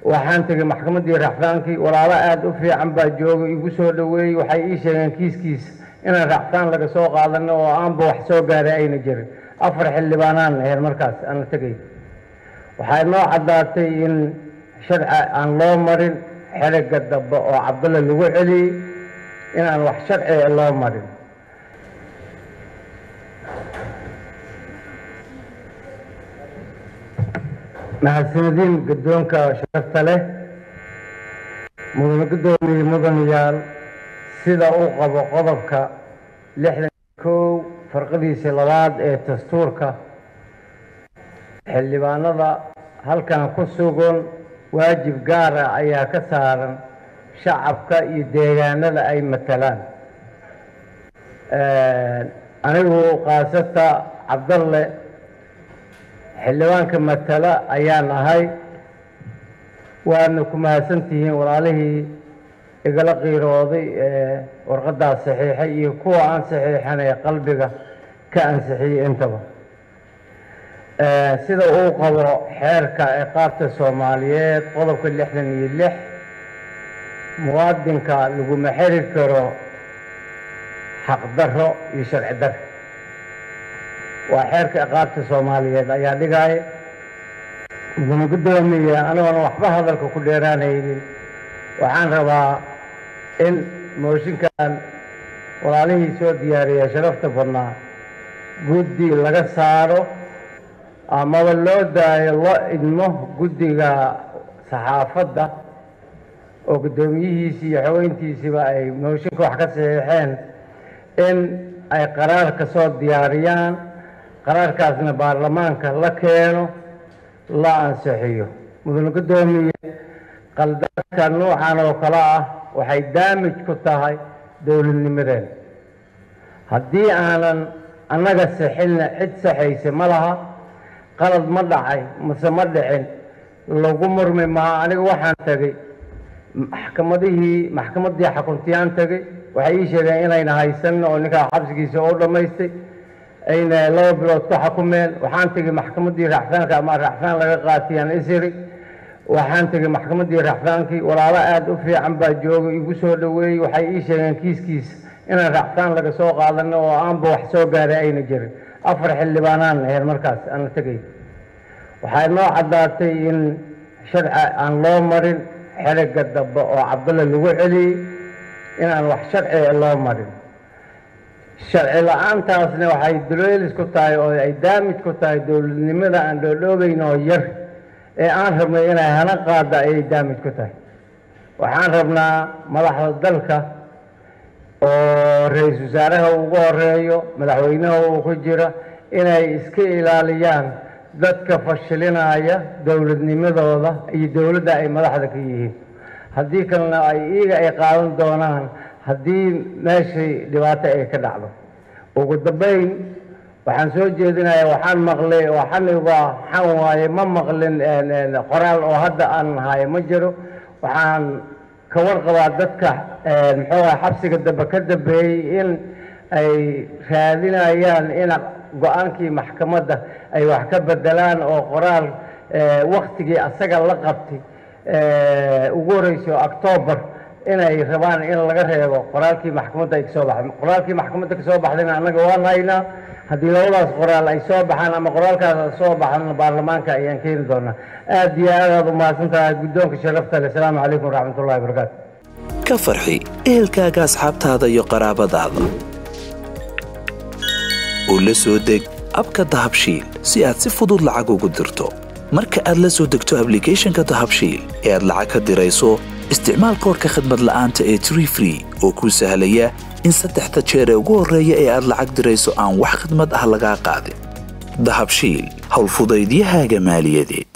waxaan tegey maxkamaddii racfaankii walaalo aada u fiican baa joogay igu soo dhoweeyey waxay ii sheegeen kiiskiisa inaan racfaan laga soo qaadano oo aanba wax soo gaaray ayna jirin afar xildhibaanaan ahayn markaas aan la tegay waxaa inoo caddaatay in sharci aan loo marin xeriga dambe oo cabdulla lagu celiyey inaan wax sharciga loo marin mahadsanadiin guddoonka sharafta leh mudane guddoomiye mudanayaal sida uu qabo qodobka lixdan kow farqadiisa labaad ee dastuurka xildhibaanada halkan ku sugan waajib gaara ayaa ka saaran shacabka iyo deegaanada ay matalaan anigu kaasata cabdalle xildhibaanka matala ayaan ahay waadna ku mahadsantihiin walaalihii igala qiirooday ee warqaddaas saxiixay iyo kuwa aan saxiixan ee qalbiga ka ansixiyey intaba sida uu qabo xeerka ciqaabta soomaaliyeed qodobka lixdan iyo lix muwaadinka laguma xiri karo xaqdarro iyo sharci darro waa xeerka ciqaabta soomaaliyeed ayaa dhigaya mudane guddoomiye anigoona waxba hadalka ku dheeraanaynin waxaan rabaa in mooshinkan walaalihii soo diyaariya sharafta badnaa guddi laga saaro amaba loo daayo loo idmo guddiga saxaafadda oo guddoomiyihiisii iyo xaweyntiisiiba ay mooshinka wax ka saxiixeen in ay qaraar ka soo diyaariyaan qaraarkaasna baarlamaanka la keeno la ansixiyo mudane guddoomiye qaldaadka nuucan oo kale ah waxay daamij ku tahay dowladnimadeen haddii aanan annaga sixinna cid saxaysa ma laha qalad ma dhacay mase ma dhicin lagu murmi maha aniga waxaan tegey maxkamadihii maxkamaddii xakuntiyaan tegey waxay ii sheegeen inayna haysanin oo ninkaa xabsigiisa oo dhammaystay ayna laba bilood ku xakumeen waxaan tegey maxkamaddii racfaanka ama racfaan laga qaatiyaan isiri waxaan tegey maxkamaddii racfaankii walaalo aada u fiican baa joogay igu soo dhoweeyey waxay ii sheegeen kiiskiisa inaan racfaan laga soo qaadano oo aanba wax soo gaaray ayna jirin afar xildhibaanaan ahayn markaas aan la tegay waxaa inoo caddaatay in sharci aan loo marin xeriga dambe oo cabdulla lagu celiyey inaan wax sharciga loo marin sharci la-aantaasna waxay duleelis ku tahay oo ay daamij ku tahay dowladnimada aan dhoodhoobayn oo yar ee aan rabnay inay hana qaada ayay daamij ku tahay waxaan rabnaa madaxda dalka oo ra-iisul wasaaraha ugu horeeyo madaxweynaha uu ku jira inay iska ilaaliyaan dadka fashilinaya dowladnimadooda iyo dowladda ay madaxda ka yihiin haddii kalena ay iyaga ay qaadan doonaan haddii meeshii dhibaato ay ka dhacdo ugu dambayn waxaan soo jeedinayaa waxaan maqlay oo xaniga xan waaye ma maqlin qoraal oo hadda aan hayo ma jiro waxaan ka warqabaa dadka muxuu aha xabsiga dambe ka dambeeyey in ay raadinayaan in go-aankii maxkamadda ay wax ka bedelaan oo qoraal waktigii asaga la qabtay ugu horeyso octoobar inay rabaan in laga reebo qoraalkii maxkamadda ay kasoo baxday qoraalkii maxkamadda kasoo baxdayna annaga waan haynaa haddii labadaas qoraal ay soo baxaan ama qoraalkaas soo baxaan baarlamaanka ayaan keeni doonaa aad iyo aad aad u mahadsan tahay guddoonka sharafta leh asalaamu calaykum waraxmat ullahi wabarakaatu ka farxi ehelkaaga asxaabtaada iyo qaraabadaada oo la soo deg abka dahabshiil si aad si fudud lacag ugu dirto marka aad la soo degto ablicathonka dahabshiil ee aad lacag ka dirayso isticmaal koorka khadmad la'aanta ee tree free oo kuu sahlaya in saddexda jeer ee ugu horreeya ee aad lacag dirayso aan wax khidmad ah lagaa qaadin dahabshiil howlfudaydiyahaaga maaliyadeed